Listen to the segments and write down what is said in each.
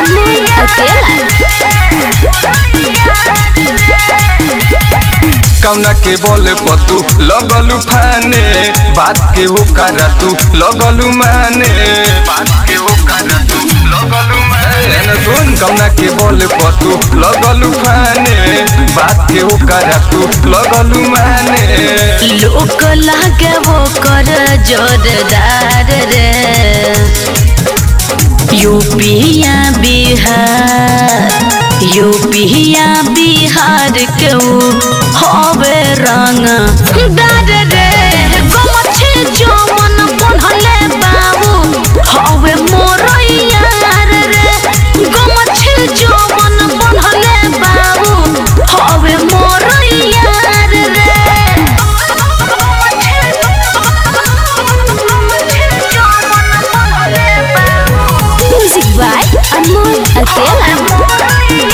अमन अकेला कौना के बोले पतू लगलू फाने बात के वो करा तू लगलू माने बात के वो करा तू लगलू माने न सुन कौना के बोले पतू लगलू फाने बात के वो करा तू लगलू माने लोक लागे वो कर जोरदार रे यूपिया बिहार यूपिया बिहार के ऊ हवे रंग दार रे गमछे जो मन पढ़ले बाबू हवे मोर यार रे गमछे जो मन पढ़ले बाबू हवे मोर यार रे म्यूजिक बाय अनमोल अकेला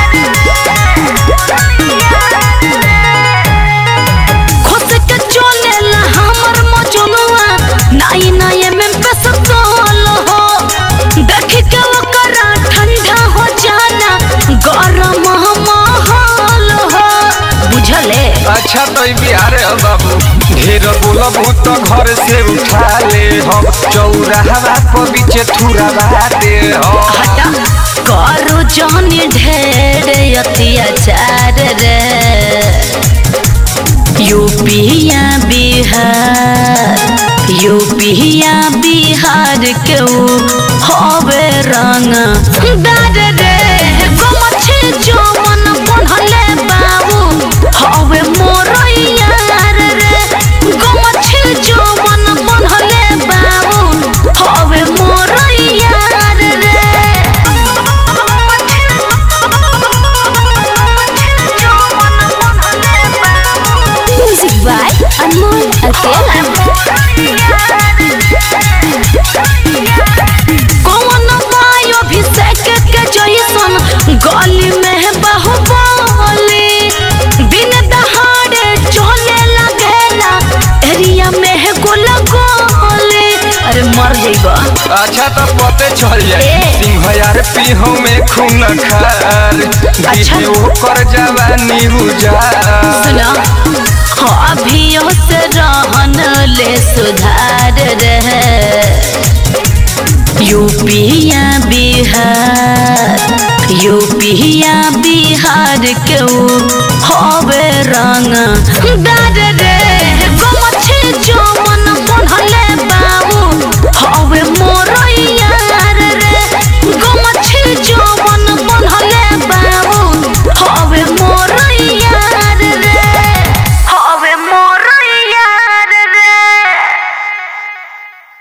खुद के चलेला हमर मजनुआ नाई नाई में पेसतोल हो देख के ओकरा ठंडा हो जाना गरम माहौल हो बुझले अच्छा तो ई बिहार है बाबू ढेर बोलबू तो घर से उठा ले हम चौराहा पर बीचे थुरा दे हम हटा करो जानी ढेर अत्याचार रे यूपिया बिहार यूपिया बिहार के ऊ हवे रंग दार रे गमछे जो मन पढ़ले बाबू हवे मोर यार रे गमछे जो मन पढ़ले बाबू हवे मोर यार रे म्यूजिक बाय अनमोल अकेला कौन बायो अभिषेक के जैसन गली में बाहुबली दिन दहाड़े चले लगेला एरिया में गोला गोली अरे मर जइबा अच्छा तो पते चल जाए ए। सिंह यार पीहू में खून खार अच्छा। दीदी ओकर जवानी उजार सुना अभियो से रहन ले सुधार रहे यूपिया बिहार यूपिया बिहार के ऊ हवे रंग दार